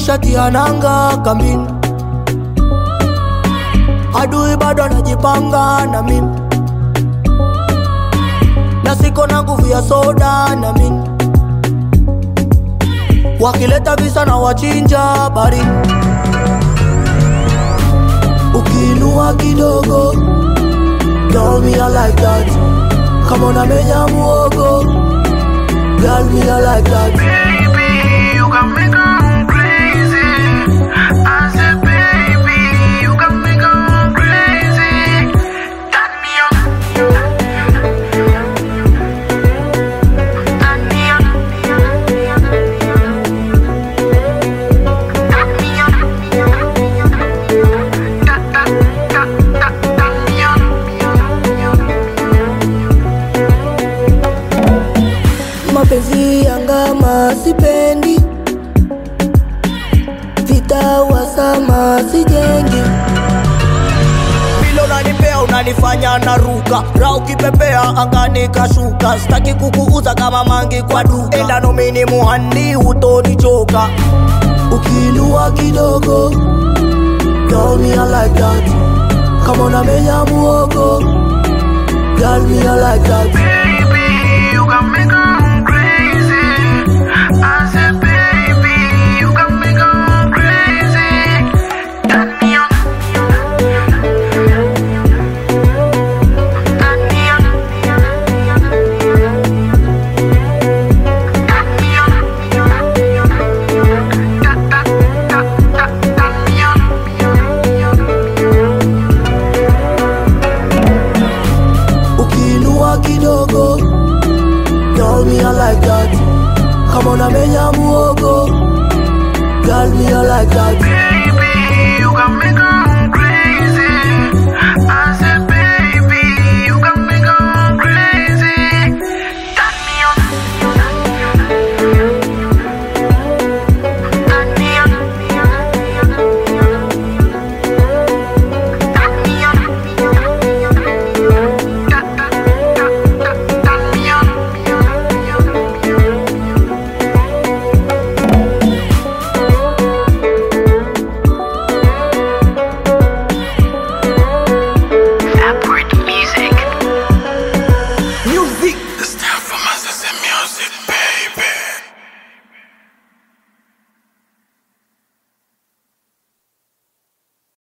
nishatia nanga kambini, adui bado anajipanga na mimi, na siko na nguvu ya soda na mimi, wakileta visa na wachinja bari, ukiinua kidogo Girl, me I like that. Come on, I menya muogo. Girl, me I like that. Baby, you got me going crazy. I said, baby, you got me going crazy. Turn me on. Turn me on. Turn me on. Ta- ta- ta- ta- turn me on. Mapenzi yangama sipendi, vita wasama sijengi. Vile unanipea unanifanya naruka, ra ukipepea angani kashuka. Sitaki kukuuza kama mangi kwa duka, enda nomini muhandi utonichoka. Ukiinua kidogo, girl me I like that. Kama unamenya muogo, girl me I like that.